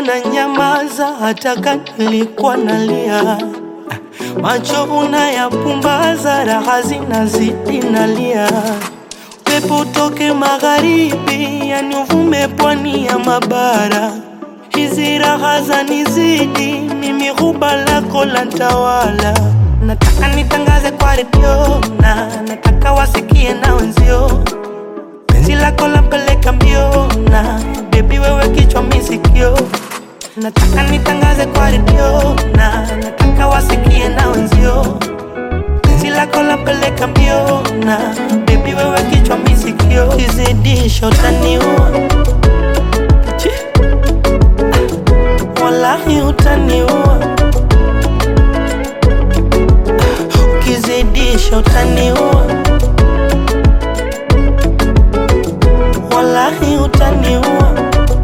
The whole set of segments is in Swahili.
unanyamaza hata kama nilikuwa nalia, macho unayapumbaza, raha zinazidi nalia. Pepo utoke magharibi, yani uvume pwani ya mabara, hizi raha zanizidi, mimi ghuba lako la ntawala. Nataka nitangaze kwa redio na nataka wasikie na wenzio penzi lako lampeleka mbio na bebi wewe kichwa misikio nataka nitangaze kwa redio na nataka wasikie na wenzio penzi lako lampeleka mbio na bebi wewe kichwa misikio kizidisha utaniua Chi. Ah, wallahi utaniua Ah, ukizidisha utaniua wallahi utaniua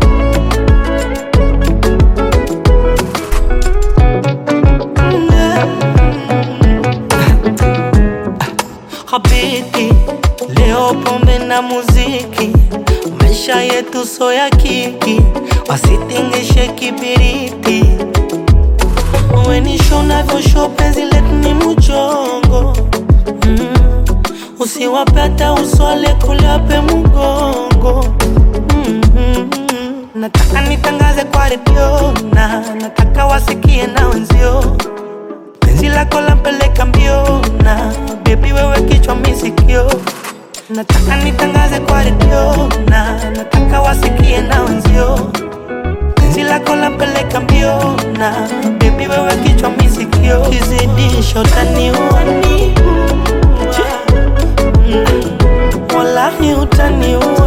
Habiti, leo pombe na muziki, maisha yetu so ya kiki, wasitingishe kibiriti. Wenisho navyosho penzi letu ni mchongo mm. Usiwapata uswale kuliape mgongo mm-hmm. Nataka nitangaze kwa redio na nataka wasikie na wenzio penzi lako lampeleka mbio na bebi wewe kichwa misikio nataka nitangaze kwa redio na nataka wasikie na wenzio penzi lako lampeleka mbio na bebi wewe kichwa misikio kizidisha utaniua Chi. Mm. wallahi utaniua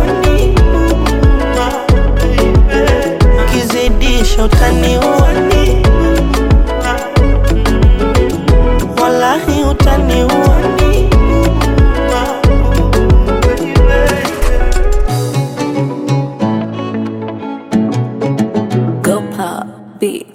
kizidisha utaniua wallahi utaniua Go pop beat.